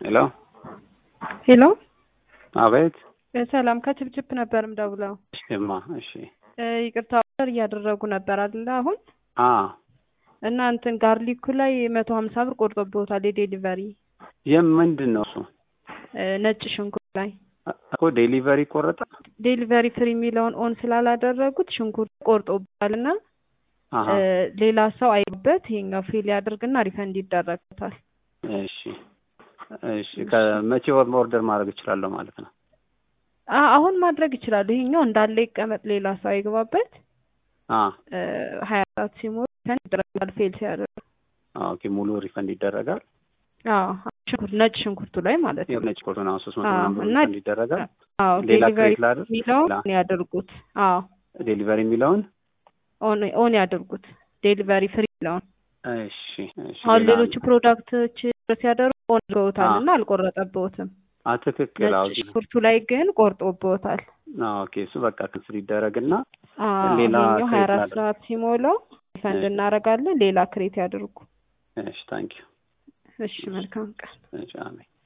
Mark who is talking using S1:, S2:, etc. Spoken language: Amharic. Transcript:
S1: ሄሎ
S2: ሄሎ
S1: አቤት።
S2: ሰላም ከችፕችፕ ነበር ምደውለው።
S1: እሺማ እሺ።
S2: ይቅርታ ኦርደር እያደረጉ ነበር አይደለ? አሁን
S1: አ
S2: እና እንትን ጋርሊኩ ላይ መቶ ሀምሳ ብር ቆርጦብዎታል የዴሊቨሪ
S1: የም ምንድን ነው እሱ
S2: ነጭ ሽንኩርት ላይ
S1: እኮ ዴሊቨሪ ቆረጠ።
S2: ዴሊቨሪ ፍሪ የሚለውን ኦን ስላላደረጉት ሽንኩርት ቆርጦብታል እና
S1: አሀ
S2: ሌላ ሰው አይበት ይሄኛው ፌል ያደርግና ሪፈንድ ይደረግታል።
S1: እሺ እሺ። ከመቼ ኦርደር ማድረግ እችላለሁ ማለት ነው?
S2: አ- አሁን ማድረግ ይችላሉ። ይሄኛው እንዳለ ይቀመጥ፣ ሌላ ሰው አይግባበት።
S1: አ
S2: ሀያ ሰዓት ሲሞላ ሪፈንድ ይደረጋል ፌል ሲያደርግ።
S1: ኦኬ። ሙሉ ሪፈንድ ይደረጋል።
S2: አዎ ሽንኩርት ነጭ ሽንኩርቱ ላይ ማለት ነው።
S1: ነጭ ኮርቶን አሁን ሶስት መቶ
S2: አዎ፣
S1: ምናምን ብር
S2: እና
S1: ሪፈንድ ይደረጋል።
S2: አዎ
S1: ሌላ
S2: ዴሊቨሪ
S1: ክሬት ላድርግ?
S2: የሚለውን
S1: ሌላ?
S2: ኦን ያደርጉት። አዎ
S1: ዴሊቨሪ የሚለውን
S2: ኦን ኦን ያደርጉት ዴሊቨሪ ፍሪ የሚለውን።
S1: እሺ እሺ።
S2: አሁን
S1: ሌላ
S2: ሌሎቹ ፕሮዳክቶች ሲያደርጉ ኦን አድርገውታል
S1: አዎ።
S2: እና አልቆረጠብዎትም።
S1: አ ትክክል። አዎ
S2: ነጭ ሽንኩርቱ ላይ ግን ቆርጦብዎታል።
S1: ኦኬ። እሱ በቃ ክስር ይደረግና
S2: አዎ
S1: ሌላ
S2: ይሄኛው ሀያ
S1: ክሬት
S2: አራት
S1: ላድርግ?
S2: ሰዓት ሲሞላው ሪፈንድ
S1: እሺ።
S2: እናደርጋለን። ሌላ ክሬት ያድርጉ።
S1: እሺ። ታንኪዩ።
S2: እሺ መልካም ቀን።
S1: እሺ። አሜን።